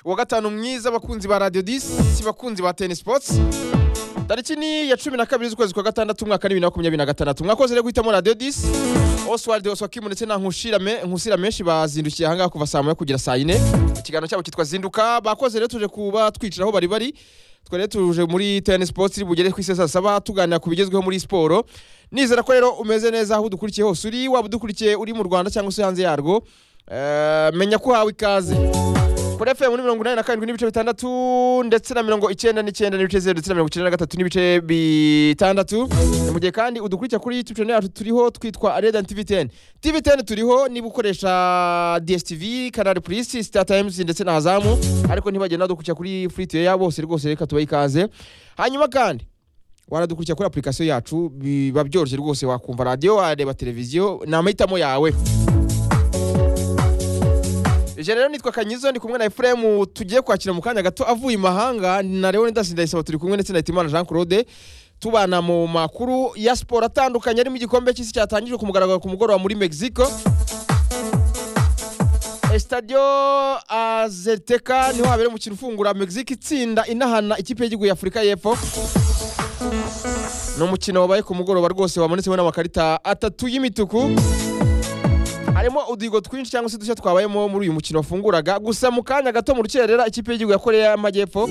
wa gatanu mwiza abakunzi ba radiyo disi bakunzi ba teni sipotsi tariki ni ya cumi na kabiri z'ukwezi kwa gatandatu umwaka ni bibiri na makumyabiri na gatandatu mwakoze rero guhitamo radiyo disi oswald oswakimu ndetse na nkushirame nkusira menshi bazindukiye ahangaha kuva saa moya kugera saa yine ikiganiro cyabo cyitwa zinduka bakoze rero tuje kuba twicira aho bari bari twari tuje muri teni sipotsi bugere ku isi saa saba tuganira ku bigezweho muri siporo nizera ko rero umeze neza aho udukurikiye hose uri waba udukurikiye uri mu rwanda cyangwa se hanze yarwo Eh, menya ko uhawe ikaze kuri efuperi muri mirongo inani na karindwi n'ibice bitandatu ndetse na mirongo icyenda n'icyenda n'ibice zeru ndetse na mirongo icyenda na gatatu n'ibice bitandatu mu gihe kandi udukurikira kuri yutubu chanel yacu turiho twitwa areda tiviteni tiviteni turiho niba ukoresha dsitv kanari purisi sita tayimuzi ndetse na hazamu ariko ntibagenda badukurikira kuri furitiyo ya bose rwose reka tubahe ikaze hanyuma kandi waradukurikira kuri apurikasiyo yacu biba byoroshye rwose wakumva radiyo wareba televiziyo ni amahitamo yawe ije rero nitwa kanyizo ndi kumwe na efuremu tugiye kwakira mu kanya gato avuye imahanga na leon ndasindayisaba turi kumwe ndetse na hitimana jean claude tubana mu makuru ya siporo atandukanye arimo igikombe cy'isi cyatangijwe ku mugaragaro ku mugoroba muri mexico Estadio Azteca niho habera umukino ufungura Mexique itsinda inahana ikipe y'igihugu ya Afurika y'Epfo ni umukino wabaye ku mugoroba rwose wamanitseho n'amakarita atatu y'imituku harimo uduhigo twinshi cyangwa se udushya twabayemo muri uyu mukino wafunguraga gusa mu kanya gato mu rukerera ikipe y'igihugu ya koreya y'amajyepfo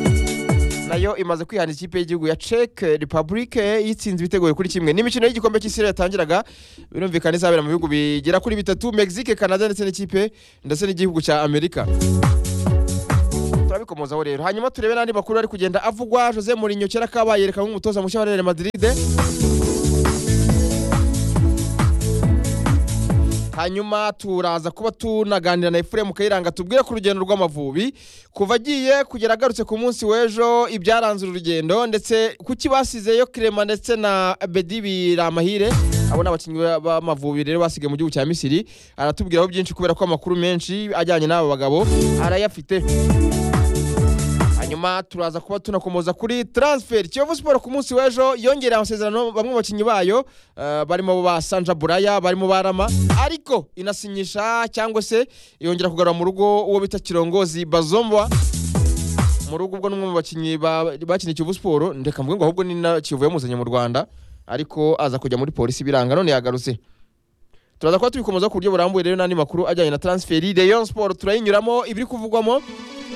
nayo imaze kwihana ikipe y'igihugu ya ceke repubulike yitsinze ibitego kuri kimwe n'imikino y'igikombe cy'isi rero yatangiraga birumvikana izabera mu bihugu bigera kuri bitatu mexique canada ndetse n'ikipe ndetse n'igihugu cya amerika turabikomozaho rero hanyuma turebe n'andi makuru ari kugenda avugwa jose mourinho kera kabaye reka nk'umutoza mushya wa real madrid hanyuma turaza kuba tunaganira na efuremu kayiranga tubwire ku rugendo rw'amavubi kuva agiye kugera agarutse ku munsi w'ejo ibyaranze uru rugendo ndetse kuki basizeyo kirema ndetse na bedi biramahire abo ni abakinnyi b'amavubi rero basigaye mu gihugu cya misiri aratubwiraho byinshi kubera ko amakuru menshi ajyanye n'aba bagabo arayafite hanyuma turaza kuba tunakomoza kuri transfer kiyovu siporo ku munsi w'ejo yongereye amasezerano bamwe mu bakinnyi bayo eh, barimo ba sanja buraya barimo ba rama ariko inasinyisha cyangwa se yongera kugarura mu rugo uwo bita kirongozi bazomba mu rugo ubwo ni umwe mu bakinnyi ba- bakinnye kiyovu siporo ndeka mvuge ngo ahubwo ni na kiyovu yamuzanye mu rwanda ariko aza kujya muri polisi biranga none yagarutse turaza kuba tubikomoza ku buryo burambuye rero n'andi makuru ajyanye na transferi rayon siporo turayinyuramo ibiri kuvugwamo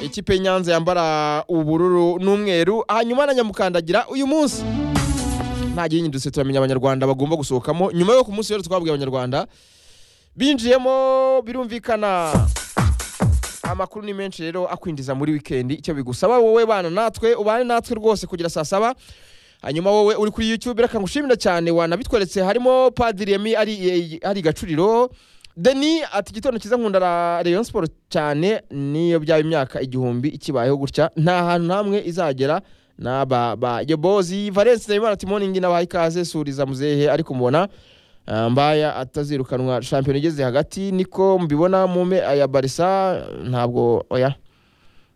ikipe y'inyanza yambara ubururu n'umweru hanyuma na nyamukandagira uyu munsi nta gihindutse turamenya abanyarwanda bagomba gusohokamo nyuma yo ku munsi w'ejo twabwiye abanyarwanda binjiyemo birumvikana amakuru ni menshi rero akwinjiza muri wikendi icyo bigusaba wowe bana natwe ubane natwe rwose kugira saa saba hanyuma wowe uri kuri youtube reka ngushimire cyane wanabitweretse harimo padiri yemi ari ari gacuriro deni ati igitondo cyiza nkunda ra- rayon siporo cyane niyo byaba imyaka igihumbi ikibayeho gutya nta hantu hamwe izagera n'aba ba yobozi valence ndabimana ati moningi n'abaha ikaze suriza muzehe ariko mubona ah, mbaya atazirukanwa shampiyona igeze hagati niko mbibona mume aya barisa ntabwo oya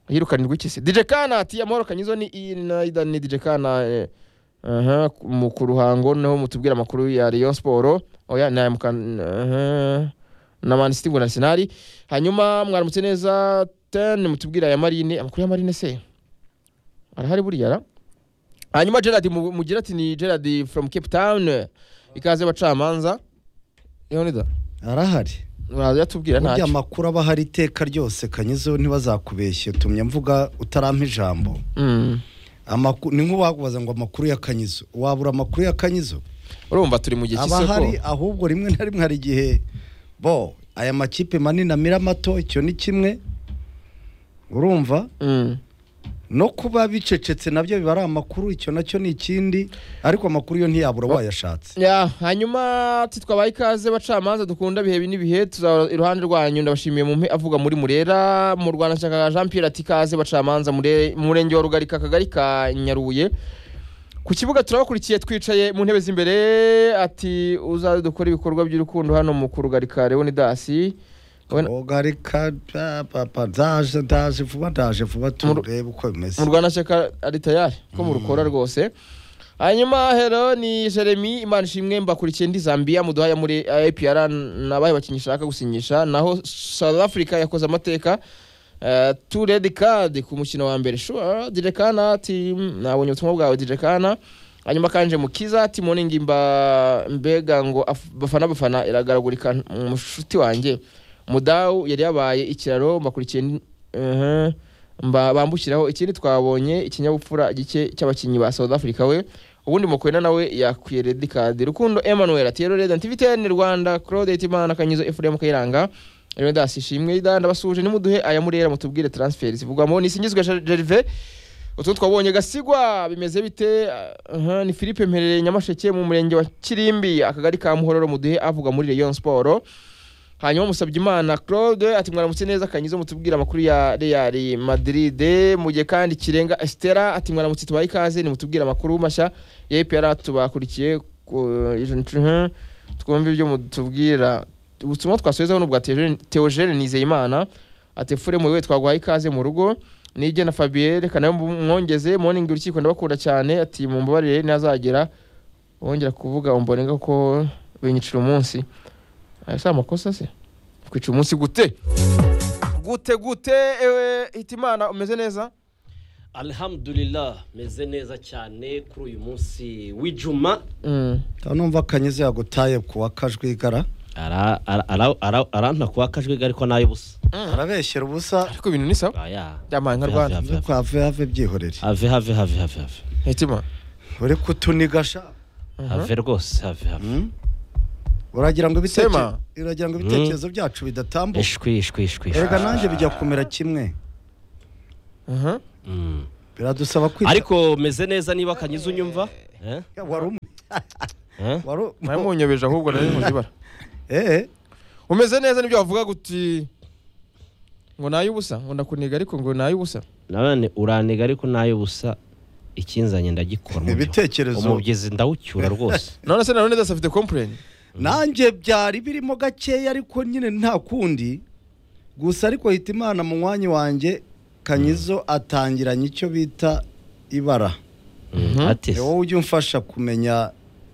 yirukanirwa iki se dj kana ati amahoro kanyizo ni ina- ida- ni dj kana eh, aha mu- ku ruhango naho mutubwira amakuru ya rayon siporo oya ni aya mukan- aha. na man city ngo nasinari hanyuma mwaramutse neza ten mutubwira aya marine amakuru ya marine se arahari buriya ra? hanyuma gerard mu- mugira ati ni gerard from cape town ikaze abacamanza leonida arahari uraza yatubwira burya ntacyo amakuru aba ahari iteka ryose kanyizo ntibazakubeshye tumye mvuga utarampa ijambo Mm. Amaku- ni nk'uwakubaza ngo amakuru ya kanyizo wabura amakuru ya kanyizo urumva turi mu gihe aba ahari cy'isoko ahubwo rimwe na rimwe hari igihe bo aya makipe manini amira amato icyo ni kimwe urumva Mm. no kuba bicecetse nabyo biba ari amakuru icyo nacyo ni ikindi ariko amakuru yo ntiyabura wayashatse Ya, hanyuma ati twabaye ikaze bacamanza dukunda bihe n'ibihe tuzaba iruhande rwanyu ndabashimiye mumpe avuga muri Murera mu Rwanda nshaka Jean Pierre ati ikaze bacamanza Mure- mu murenge wa Rugarika akagari ka Nyaruye ku kibuga turabakurikiye twicaye mu ntebe z'imbere ati uzaze dukora ibikorwa by'urukundo hano mu kurugarika Leonidas wowe na- ogarika papa ndaje ndaje vuba ndaje vuba Mu- turebe uko bimeze mu Rwanda nshaka ari tayari ko murukora rwose hanyuma hero ni jeremy imana ishimwe mbakurikiye ndi zambia muduhaya muri apr nabaye bakinnyi ishaka gusinyisha naho south africa yakoze amateka eh, tu red card ku mukino wa mbere sure DJ Kana ati "Mm, nabonye ubutumwa bwawe DJ Kana hanyuma kanje mukiza ati morning mba mbega ngo af- bafana bafana iragaragurika mu mushuti wanjye mudawu yari yabaye ikiraro mbakurikiye ni- Mhm. mba bambukiraho ikindi twabonye ikinyabupfura gike cy'abakinnyi ba South Africa we ubundi mukwena nawe yakwiye red card rukundo Emmanuel ati rero red antivitene Rwanda Claude Timana kanyizo Ephraim Kayiranga Leonidas Ishimwe Idanda basuje nimuduhe aya murera mutubwire transfer zivugwamo nisingizwe Gervais utu twabonye gasigwa bimeze bite aha ni Philippe Mperere Nyamasheke mu murenge wa Kirimbi akagari ka Muhororo muduhe avuga muri Rayon Sport hanyuma musabye imana Claude ati mwaramutse neza kanyizo mutubwira amakuru ya Real Madrid mu gihe kandi kirenga Estela ati mwaramutse tubaye ikaze nimutubwira amakuru mashya ya EPR tubakurikiye ku- mhm, twumve ibyo mutubwira ubutumwa twasorezaho n'ubwa Theogene- Theogene Nizeyimana ati fure muwe twaguhaye ikaze mu rugo nige na Fabien reka nawe mwongeze morning urukiko ndabakunda cyane ati mumbabarire ntazagera wongera kuvuga umborenga ko binyicira umunsi aya si amakosa se kwica umunsi gute gute gute ewe hitimana umeze neza alhamdulillah meze neza cyane kuri uyu munsi w'ijuma Mm. Nta numva kanyize yagutaye ku wa kajwigara Ara- ara- ara- ara- aranta kuwa kajwiga ariko n'ay'ubusa arabeshyera ubusa ariko ibintu ni sawa aya byamaye nka rwanda Have, have, kwa have have byihorere have have have have have hitima uri kutuniga sha have rwose have have Hmm? uragira ngo ibiteke- Sema. uragira ngo ibitekerezo byacu bidatambuka ishwi ishwi ishwi ishwi. erega nanjye bijya kumera kimwe Mhm. Mm. biradusaba kwita ariko meze neza niba kanyiza unyumva Eh? Ya, wari um- Eh? wari um- mwari munyobeje ahubwo nari muzibara eh umeze neza nibyo wavuga guti ngo nayo ubusa ngo ndakuniga ariko ngo nayo ubusa nanone uraniga ariko n'ay'ubusa ikinzanye ndagikora mu byo. Ibitekerezo. umubyizi ndawucyura rwose none se nanone dasi afite complain nanjye byari birimo gakeya ariko nyine nta kundi gusa ariko hita imana mu mwanya wanjye kanyizo atangiranye icyo bita ibara Mm, ati ni wowe ujya umfasha kumenya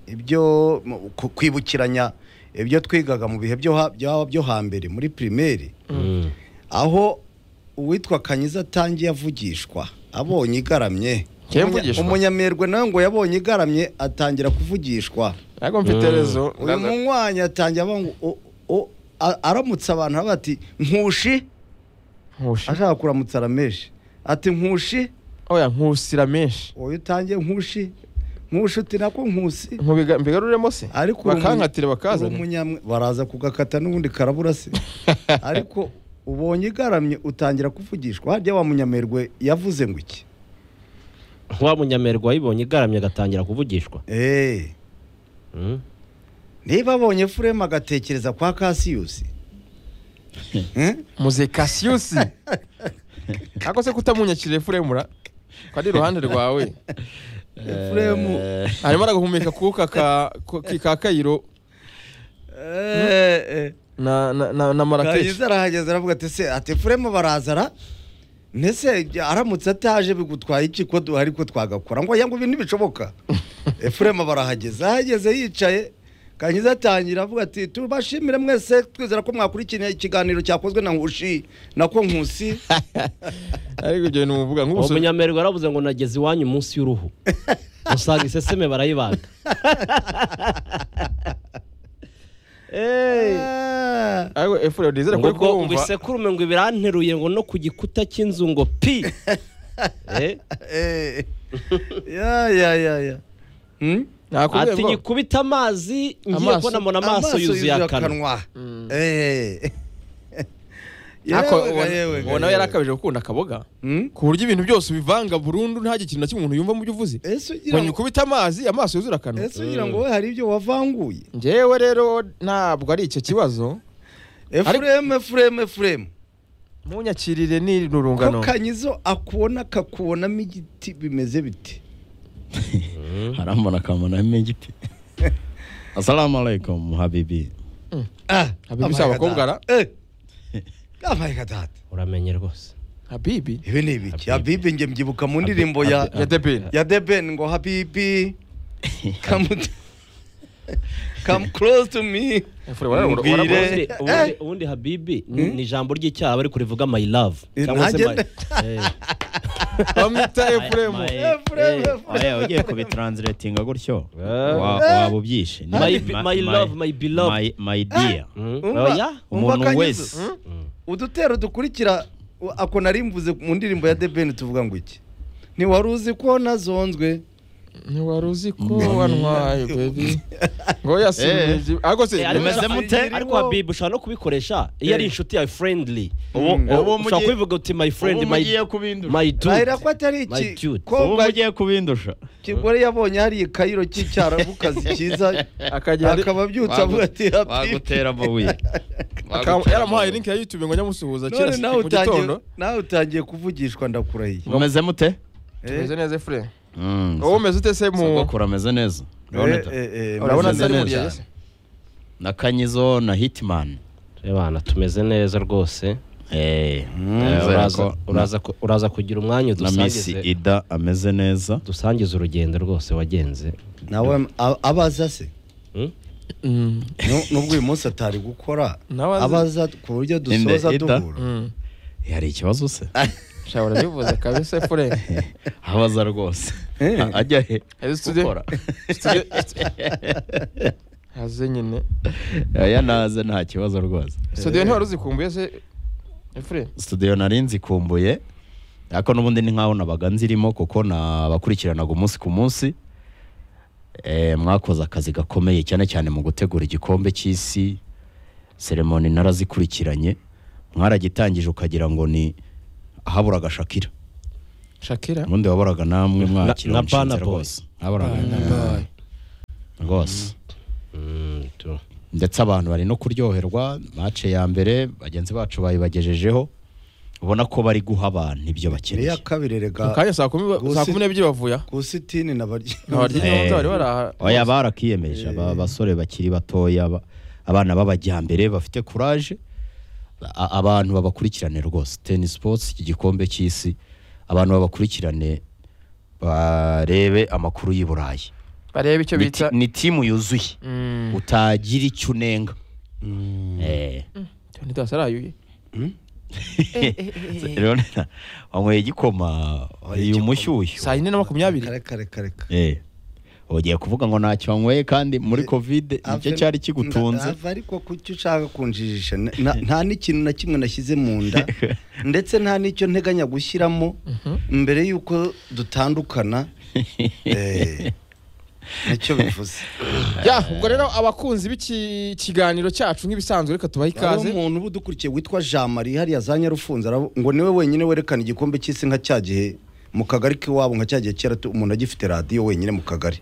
ibyo mu- ku- kwibukiranya ibyo twigaga mu bihe byo ha- bya- byo hambere muri pirimeri Mm. aho uwitwa kanyiza atangiye avugishwa abonye igaramye Cye Umunya- mvugishwa? umunyamerwe nawe ngo yabonye igaramye atangira kuvugishwa ariko mfite Mm. rezo uyu munywanyi atangiye avuga ngo o- o- a- aramutsa abantu aravuga ati nkushi nkushi ashaka kuramutsa arameshi ati nkushi oya nkusira menshi wowe utangiye nkushi nkushi uti nako nkusi Nkubiga- mbigaruremo se ariko uri umu- bakankatire uri bakazana umunyamwe- baraza kugakata n'ubundi karabura se ariko ubonye igaramye utangira kuvugishwa harya wa munyamerwe yavuze ngo iki wa munyamerwa wayibonye igaramye agatangira kuvugishwa Eh, Mm. niba abonye furemu agatekereza kwa kasiyusi Eh? muze kasiyusi ariko se kutamunyakiriye furemura ko ari iruhande rwawe furemu arimo aragahumeka akuka ka- ku- ki- ka kayiro Eh, eh. na na- na na marakeshi kayiza arahageze aravuga ati se ati furemu barazara mbese aramutse ataje bigutwaye iki ko duhari ko twagakora ngo yangu ibintu ntibishoboka furemu barahageze ahageze yicaye kanyiza atangira avuga ati tubashimire mwese twizera ko mwakurikiye ikiganiro cyakozwe na nkushi na ko nkusi ariko ibyo bintu muvuga uwo nk'ubusobe munyamerwa yaravuze ngo nageze iwanyu munsi y'uruhu usanga iseseme barayibaga Eh, Ah. ariko efure nizere ko ngo ari ubwo ngo kuwumva isekurume ngo ibiranteruye ngo no ku gikuta cy'inzu ngo pi Eh, Eh. ya ya ya ya Hmm? nakubwiye ati ngo nyikubita amazi ngiye Amaso- kubona mbona amaso yuzuye akanwa Mm. Eh. ariko Yewe ga, uwo- yewe ga, uwo nawe yewe. yarakabije gukunda akaboga Hmm? ku buryo ibintu byose ubivanga burundu nta kintu na kimwe umuntu yumva mu byo uvuze ese ngo ugira ngo nyikubite amazi amaso yuzura akanwa ese ugira ngo we hari ibyo wavanguye njyewe rero ntabwo ari icyo kibazo efuremu efuremu efuremu munyakirire ni ko urungano kanyizo akubona akakubonamo igiti bimeze bite harambona akamara imegiti asalamu alaikum habibi ah Habibi si abakobwa, ara? amayika data uramenye rwose habibi ibi ni ibiki Habibi. habibi nge mbyibuka mu ndirimbo ya ya debeni ya debeni ngo habibi kamuta come close to me Efure, wara- wara- Mbwire. waramuzi. ubundi ubundi- ubundi habibi ni ni ijambo ry'icyaha bari kurivuga my love Eh, cyangwa se nanjye- my- eh, bamwita efuremu my- Efuremu, eh, Efuremu. oya, ugiye kubitranslatinga gutyo Eh. wa- waba ubyishe Ni- My- ma- my my- love, my beloved. my- my dear mm, Umva- oya. umva umuntu akanyuzo. wese udutero dukurikira u- ako nari mvuze mu ndirimbo ya The Ben tuvuga ngo iki ntiwari uzi ko nazonzwe ntiwari uzi ko wantwaye bebi ngo yasimbizi ariko se Eh, ariko- Bimeze mute? ariko habibi ushobora no kubikoresha iyo ari inshuti yawe friendly Ubu- Mm. ubu ushobora mugiye- kubivuga uti my friend ubu my mugiye kubindusha my bahera dude ko atari My iki dude. ubu ko mugiye kubindusha kigore yabonye hariya kayiro k'icyarabukazi cyiza akagera akaba abyutse avuga ati Bagu- habibi bagutera amabuye akaba Bagutera yaramuhaye amabuye. link ya youtube ngo njya musuhuza kera none nawe mu utangiye gitondo nawe utangiye kuvugishwa ndakurahiye mumeze mute Eh, tumeze neza efuremu Mm, wowe umeze ute se mu sogokuru ameze neza eh, Leonard. eh, eh, urabona meze se ari mu neza. gihe se na kanyizo na hitman bana tumeze neza rwose Eh, Eh, nizera uraza- ko uraza ku- uraza kugira umwanya na miss udusangize ida ameze neza dusangize urugendo rwose wagenze nawe a- abaza se Mm? Nu- nubwo uyu munsi atari gukora Nawe azi- abaza ku buryo dusoza Inde- Ida? duhura Mm. hari ikibazo se shobora bivuze kabisa efuremu abaza rwose Eh. A- ajya he Ese tujye- gukora haze nyine aya naze nta kibazo rwose studio ntiwari uzikumbuye se efuremu studio nari nzikumbuye ariko n'ubundi ni nkaho nabaga nzirimo kuko nabakurikiranaga umunsi ku munsi Eh, mwakoze akazi gakomeye cyane cyane mu gutegura igikombe cy'isi seremoni narazikurikiranye mwaragitangije ukagira ngo ni ahaburaga shakira shakira ubundi waburaga namwe mwakira na unshinze Burna Boy. rwose waburaga rwose Mm, tu- ndetse abantu bari no kuryoherwa mace ya mbere bagenzi bacu bayibagejejeho ubona ko bari guha abantu ibyo bakeneye iriya kabiri mu rega kanya saa kumi ba- saa kumi n'ebyiri bavuye aho ku sitini na barya abaryi Eh, bari baraha oya barakiyemeje aba basore bakiri batoya aba- abana b'abajyambere bafite kuraje a- abantu babakurikirane rwose teni sipotsi iki gikombe cy'isi abantu babakurikirane barebe amakuru y'i burayi barebe icyo Ni bita ti- ni timu yuzuye Mm. utagira icyo unenga Eh. Johnny Depp arayuye rero wanyweye igikoma uyu mushyushyu saa yine na makumyabiri kare kare kare kare. Eh. ugiye kuvuga ngo ntacyo wanyweye kandi muri kovide nicyo Ave- cyari kigutunze na- ave ariko kuki ushaka kunjijisha Na- na- nta n'ikintu na kimwe nashyize mu nda ndetse nta n'icyo nteganya gushyiramo mbere y'uko dutandukana Eh, nicyo bivuze ya ubwo rero abakunzi b'iki kiganiro cyacu nk'ibisanzwe reka tubahe hari ikaze umuntu uba udukurikiye witwa jean marie hariya za nyarufunze arabu- ngo niwe wenyine werekana igikombe cy'isi nka cya gihe mu kagari k'iwabo nka cya gihe kera tu- umuntu agifite radiyo wenyine mu kagari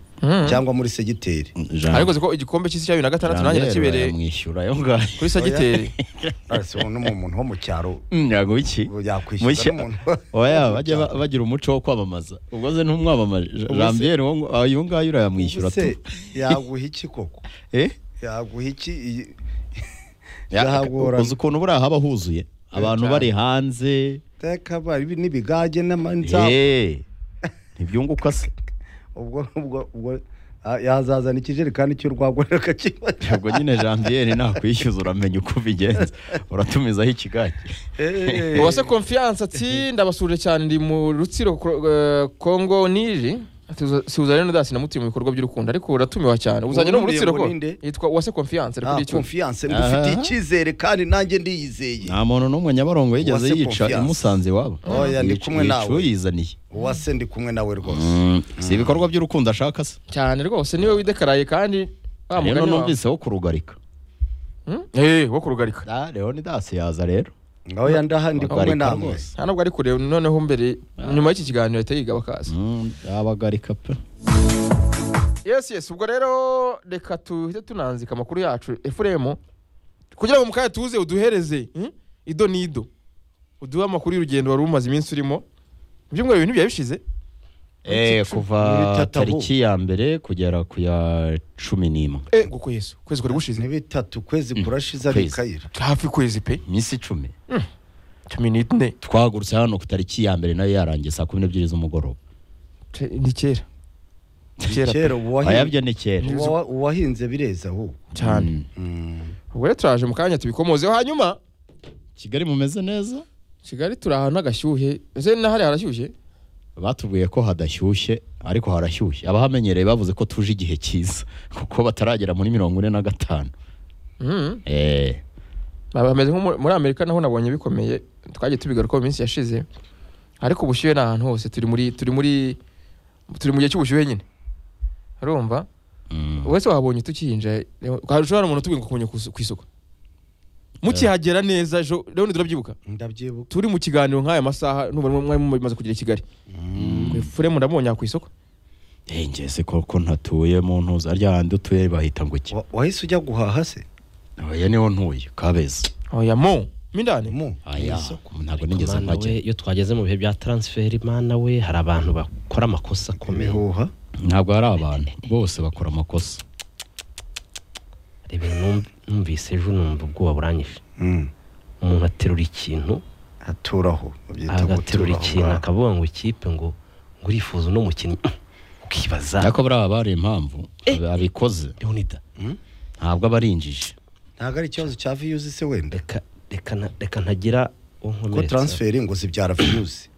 cyangwa muri segiteri Jean- ariko uzi ko igikombe cy'isi cya bibiri na gatandatu Jean nanjye Pierre nakibereye baramwishyura ayo ngayo kuri segiteri ariko n'umuntu wo mu cyaro ntabwo iki yakwishyuza Mushya- n'umuntu. oya bajya ba- bagira umuco wo kwamamaza ubwo ze ntumwamamaje se- jambiyeri uyu ngayo urayamwishyura tu se yaguha iki koko Eh? yaguha iki iyi- Ya- Zahagorana. uzi ukuntu buriya haba huzuye abantu cyane. bari hanze teka ba- ibi n'ibigage n'amanza Eh. ntibyunguka se ubwo ubwo ubwo ah, yazazana ikijerekani cy'urwagwa akakibaza ubwo nyine jambiyeri nakwishyuza uramenya uko ubigenza uratumizaho ikigage uwase confiance ati ndabasuje cyane ndi mu rutsiro kro- eh, congo niri sihuza rero ndasi namutuye mu bikorwa by'urukundo ariko uratumiwe cyane uzanye no mu Uwuriye rutsiro ngo ko ninde? yitwa uwase confiance ari kuri icyo konfiyanse ngufitiye Aha. icyizere kandi nanjye ndiyizeye nta muntu n'umwe nyabarongo yigeze Uwase yica Confiance. imusanze iwabo Oya, ndi Yica- kumwe nawe. yica uyizaniye uwase ndi kumwe nawe rwose si ibikorwa by'urukundo ashaka se cyane rwose niwe widekaraye kandi wa rero mugani wawe. numvise wo kurugarika Hmm? Eh, wo kurugarika Ah, leon dasi yaza rero ngaho yandaha ndi kumwe Bagarika namwe rwose nta nubwo ari kureba noneho mbere nyuma y'iki kiganiro ahita yiga bakaza Mm, yabagarika pe yes yes ubwo rero reka tuhite tunanzika amakuru yacu efuremu kugira ngo mu kanya tuze uduhereze hmm? ido n'ido uduhe amakuru y'urugendo wari umaze iminsi urimo ibyumweru bintu byari bishize Eh, kuva Bitatabu. tariki ya mbere kugera ku ya cumi n'imwe Eh, ngo kwezi kwezi kuri ni gushize bitatu ukwezi kurashize Kwezi. bikayira hafi kwezi pe iminsi icumi cumi n'ine twahagurutse hano ku tariki ya mbere nayo yarangiye saa kumi n'ebyiri z'umugoroba Ce- ni kera kera ayabyo uwahinze ni kera uwa- uwahinze bireza ahubwo cyane Mm. ubwo rero turaje mu kanya tubikomozeho hanyuma kigali mumeze neza kigali turi ahantu h'agashyuhe ese na hariya harashyushye batubwiye ko hadashyushye ariko harashyushye abahamenyereye bavuze ko tuje igihe cyiza kuko bataragera muri mirongo ine na gatanu Mhm. Eh, bameze nko muri- muri amerika naho nabonye bikomeye twagiye tubigaruka mu minsi yashize ariko ubushyuhe ni ahantu hose turi muri turi muri turi mu gihe cy'ubushyuhe nyine urumva mm. wese wahabonye tukihinja ushobora umuntu utubwira ngo kumenya ku isuku mukihagera neza ejo rero ntidurabyibuka ndabyibuka turi mu kiganiro nk'aya masaha nubwo mwari mumaze kugera i kigali Ngo fure ndamubonye aha ku isoko Eh, ngeze koko ntatuye mu ntuza rya handi utuye bahita ngo iki Wa- wahise ujya guhaha se oya niho ntuye kabeza oya mo mo indani mu aya Isoko. ntabwo Ariko nigeze mana we, mpajya iyo twageze mu bihe bya taransiferi mana we hari abantu bakora amakosa akomeye imihuha ntabwo hari abantu bose bakora amakosa reba numv- numvise ejo numva ubwoba buranyishe Mm. umuntu aterura ikintu aturaho babyita agaterura guturaho ikintu ngaho. akavuga ngo ikipe ngo ngo urifuza uno mukinnyi ukibaza ariko buriya bari impamvu Eh. abikoze leonida ntabwo aba ari injiji ntabwo ari ikibazo cya viyuzi se wenda reka reka na- reka ntagira kuko unkomeretsa taransiferi ngo zibyara viyuzi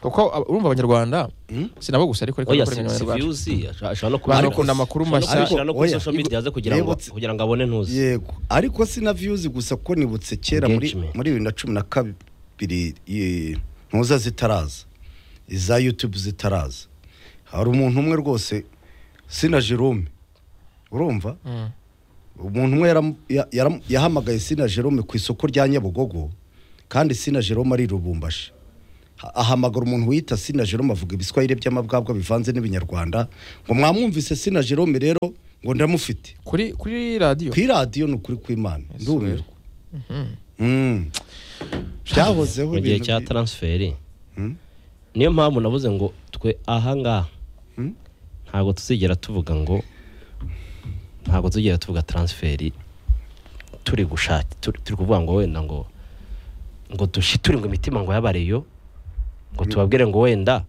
kuko aba- urumva abanyarwanda Mm. si nabo gusa ariko ariko oya no kuri si si abanyarwanda. viyuzi ashobora ashobora no abantu kubishyira- bakunda amakuru ashobora no mashya kubishyira no kuri Oya, social media ze kugira ngo nibutse- kugira ngo abone ntuzi yego ariko si na viyuzi gusa kuko nibutse kera muri Engagement. muri bibiri na cumi na kabiri ye- ntuza zitaraza iza yutube zitaraza hari umuntu umwe rwose sina jerome urumva Mm. umuntu umwe yaram- ya- yaram- yahamagaye sina jerome ku isoko rya nyabugogo kandi sina jerome ari i rubumbashi Ha- ahamagara umuntu wiyita sina jerome avuga ibiswahili by'amabwabwa bivanze n'ibinyarwanda ngo mwamwumvise sina jerome rero ngo ndamufite kuri kuri radiyo ku iradiyo ni ukuri kw'imana Yes, ndumirwa Mm. byahozeho mu gihe ibintu cya bi- taransiferi Mm. niyo mpamvu navuze ngo twe ahangaha Mm. ntabwo tuzigera tuvuga ngo ntabwo tuzigera tuvuga taransiferi turi gushaka turi turi kuvuga ngo wenda ngo ngo dushiturire imitima ngo yabareyo ngo tubabwire ngo wenda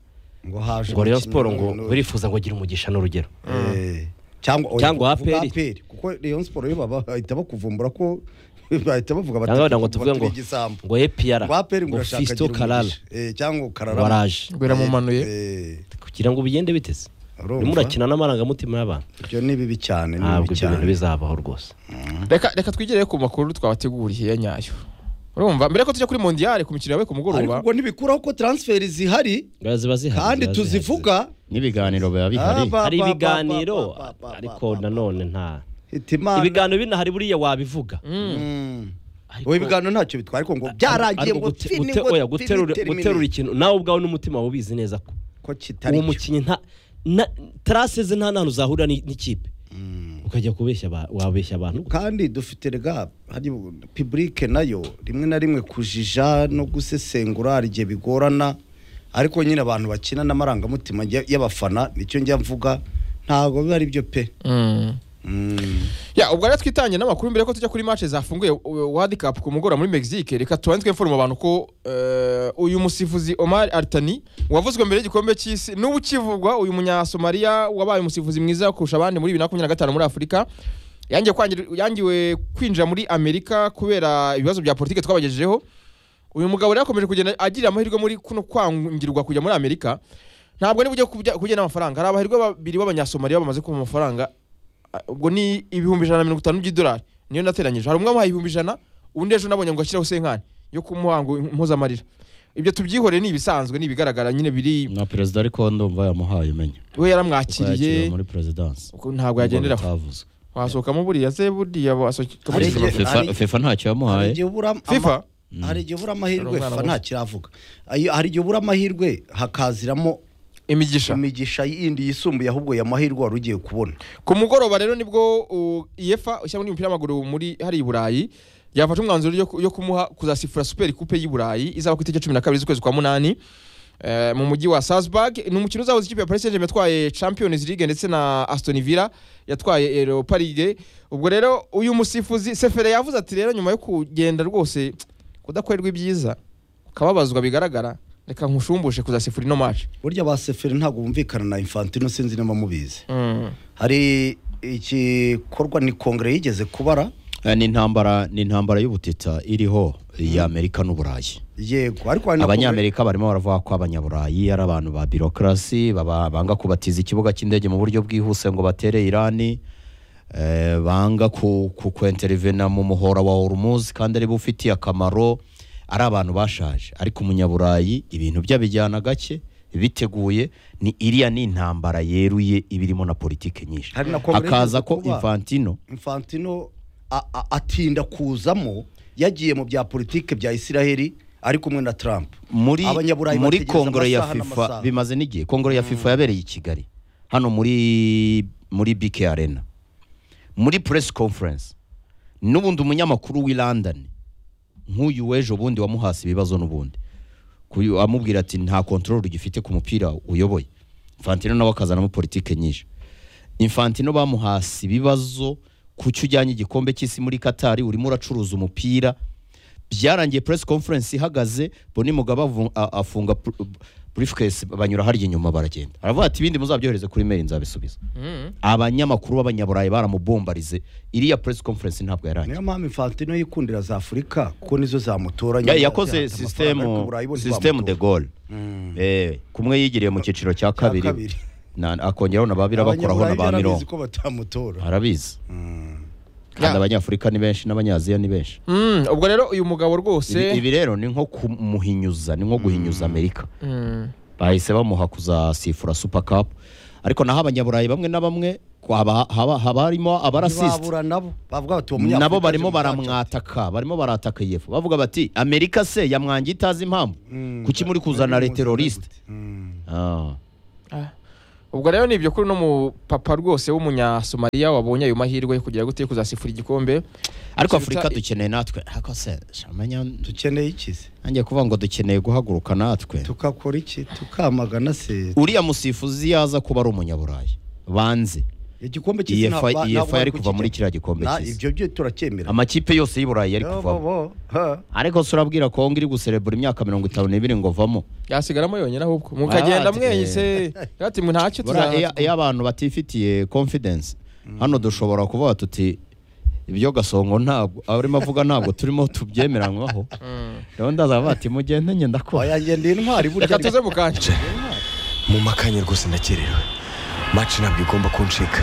ngo haje ngo Rayon umukino Sport ngo n'uyu n'uyu. burifuza ngo agire umugisha n'urugero Eh, cyangwa oya, Cyangwa kuvuga APR. kuko Rayon Sport yo baba- bahita bakuvumbura ko bahita bavuga bati cyangwa wenda ngo tuvuge turi ngo igisambo ngo epiyara ngo APR ngo ngo urashaka fisito agira karara umugisha. Eh, cyangwa ukarara waraje biramumanuye kugira ngo bigende biteze urimo urakina n'amarangamutima y'abantu ibyo ni bibi cyane ni ntabwo bibi ibyo cyane bintu bizabaho rwose reka reka twigire ku makuru twabateguriye ya nyayo urumva mbere ko tujya kuri mondiyale ku mikino yawe ku ariko mugoroba ubwo ntibikuraho ko transferi zihari Ngo ziba zihari kandi ziba zihari, tuzivuga n'ibiganiro biba Ah, bihari ba- hari ba- ba- ibiganiro ba- ba- ba- ba- ariko ba- nanone nta hitimana ibiganiro binahari buriya wabivuga Mm. Ariko- Ubu ibiganiro ntacyo bitwaye ariko ngo byarangiye ariko ngo gute- fini gute- ngo oya, guterura fini guterura termine. ikintu nawe ubwawe n'umutima wawe ubizi neza ko ko kitari cyo uwo mukinnyi nta na- tarase ze nta hantu uzahurira ni- n'ikipe ukajya kubeshya aba- wabeshya abantu kandi dufite rega hari publike nayo rimwe na rimwe kujija no gusesengura hari igihe bigorana ariko nyine abantu bakina n'amarangamutima njye- y'abafana nicyo njya mvuga ntabwo biba ari byo pe Mm. Mm. ya ubwo rero twitangiye n'amakuru mbere ko tujya kuri match zafunguye uh, World Cup ku mugoroba muri Mexique reka tubanze informe abantu ko eh, uyu musifuzi Omar Altani wavuzwe mbere y'igikombe cy'isi n'ubu ukivugwa uyu munyasomaliya wabaye umusifuzi mwiza kurusha abandi muri 2025 muri Afurika yangiwe kwangir- yangiwe kwinjira muri Amerika kubera ibibazo bya politike twabagejejeho uyu mugabo rero akomeje kugenda agira amahirwe muri kuno kwangirwa kujya muri Amerika ntabwo niba ugiye kubya- kujya n'amafaranga hari abahirwe babiri b'abanyasomaliya bamaze kuba amafaranga Ah, ubwo ni ibihumbi ijana na mirongo itanu by'idolari niyo nateranyije hari umwe wamuhaye ibihumbi ijana undi ejo nabonye ngo ashyireho senkani yo kumuha ngo impuzamarira ibyo tubyihoreye ni ibisanzwe ni ibigaragara nyine biri na perezida ariko ndumva yamuhaye umenya we Kuko yakiriwe yaramwakiriye muri perezidansi kuko ntabwo yagendera aho batavuze wasohokamo buriya se buriya wasohokamo Hari buriya. igihe- hari- fefa hari ntacyo yamuhaye igihe ubura ama- FIFA? hari igihe ubura amahirwe Hari umwana fa nta kiravuga Ayo- hari igihe ubura amahirwe hakaziramo imigisha imigisha yindi yisumbuye ahubwo ya mahirwe wari ugiye kubona ku mugoroba rero nibwo uh, iyefa ishyamba ry'umupira w'amaguru muri hari i burayi yafashe umwanzuro yo- yo kumuha kuzasifura super coupe y'i burayi izaba ku itariki cumi na kabiri z'ukwezi kwa munani eh, mu mujyi wa Salzburg ni umukino uzahuza ikipe ya Paris Saint-Germain yatwaye Champions League ndetse na Aston Villa yatwaye Europa League ubwo rero uyu musifuzi Sefere yavuze ati rero nyuma yo kugenda rwose kudakorerwa ibyiza ukababazwa bigaragara reka nkushumbushe kuzasifura ino maci burya ba seferi ntabwo bumvikana na infantino sinzi niba mubizi hari igikorwa ni kongere yigeze kubara Eh, ni intambara ni intambara y'ubutita iriho y'Amerika n'Uburayi yego ariko hari na kongere- abanyamerika barimo baravuga ko abanyaburayi ari abantu ba birokrasi baba- banga kubatiza ikibuga cy'indege mu buryo bwihuse ngo batere irani eh, banga ku- ku- kwenterivena mu muhora wa hormuz kandi aribo ufitiye akamaro ari abantu bashaje ariko umunyaburayi ibintu bye abijyana gake biteguye ni iriya ni intambara yeruye iba irimo na politiki nyinshi hari na kongere akaza igiye ko kuba. infantino infantino a- a- atinda kuzamo yagiye mu bya politiki bya isiraheli ari kumwe na trump muri Abanyaburayi muri bategereza kongere ya amasaha fifa n'amasaha. bimaze n'igihe kongere ya fifa yabereye i kigali hano muri muri bike arena muri press conference n'ubundi umunyamakuru w'i london nk'uyu w'ejo bundi wamuhasi ibibazo n'ubundi Kuyu- amubwira ati nta control ugifite ku mupira uyoboye infantino nawe akazanamo politike nyinshi infantino bamuhasi ibibazo kuki ujyanye igikombe cy'isi muri katari urimo uracuruza umupira byarangiye press conference ihagaze boni mugabo avu- a- afunga pr- briefcase banyura harya inyuma baragenda aravuga ati ibindi muzabyohereze kuri mail nzabisubiza abanyamakuru b'abanyaburayi baramubombarize iriya press conference ntabwo yarangiye niyo mpamvu infantino yikundira za afurika kuko nizo zamutora Ya- nyine yakoze zihata amafaranga, ariko systemu Burayi bo systemu de ntibamutora. Gaulle Mm. eh kumwe yigiriye mu cyiciro cya kabiri kabiri. na akongeraho na babira bakoraho na Abanyaburayi ba barabizi mirongo ko batamutora arabizi Mm. kandi Ya. abanyafurika ni benshi n'abanyaziya ni benshi Mm, ubwo rero uyu mugabo Ibi- rwose ibi rero ni nko kumuhinyuza ni nko guhinyuza amerika Mm. bahise bamuha kuzasifura super cup ariko naho abanyaburayi bamwe na bamwe ko haba- haba- haba harimo abarasisite ntibabura nabo bavuga bati uwo munyafurika nabo barimo aje mu Rwanda. baramwataka barimo barataka yefu bavuga bati amerika se yamwangiye itazi impamvu Mm. kuki muri kuzana Bari teroriste gute? Mm. Ah. Ah. ubwo rero ni ibyo kuri uno mupapa rwose w'umunyasomaliya wabonye ayo mahirwe yo kugira gute yo kuzasifura igikombe Ikintu ariko afurika cya- dukeneye natwe ariko se shamenya dukeneye ikizi nanjye kuvuga ngo dukeneye guhaguruka natwe tukakora iki tukamagana se uriya musifuzi yaza kuba ari umunyaburayi banze igikombe Iyi cy'isi nta- fa- ba- iyi ntabwo fa yari bari kuva muri kukijyamo. kiriya gikombe Na- cy'isi. ibyo byo turacyemera amakipe yose y'iburayi yari Yo, kuvamo bo, ha. ariko se urabwira ko ngo iri guserebura imyaka mirongo itanu n'ibiri ngo vamo yasigaramo yonyine ahubwo mukagenda Ati- mwenyise ati mwe ntacyo Buriya iyo- tuza iyo abantu batifitiye confidence hano dushobora kuvuga tuti ibyo gasongo ntabwo arimo avuga ntabwo turimo tubyemeranywaho rero ndaza kuvuga ati mugende ngenda Oya, njye ndi intwari burya reka ariko- tuze mu kanya mu makanya rwose ndakerewe maci ntabwo igomba kuncika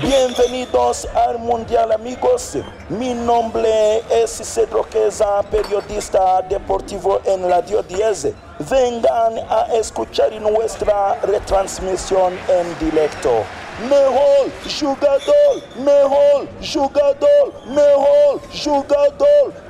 Bienvenidos al Mundial amigos. Mi nombre es Cedro Queza, periodista deportivo en Radio 10. Vengan a escuchar nuestra retransmisión en directo. Mejor jugador, mejor jugador, mejor jugador. de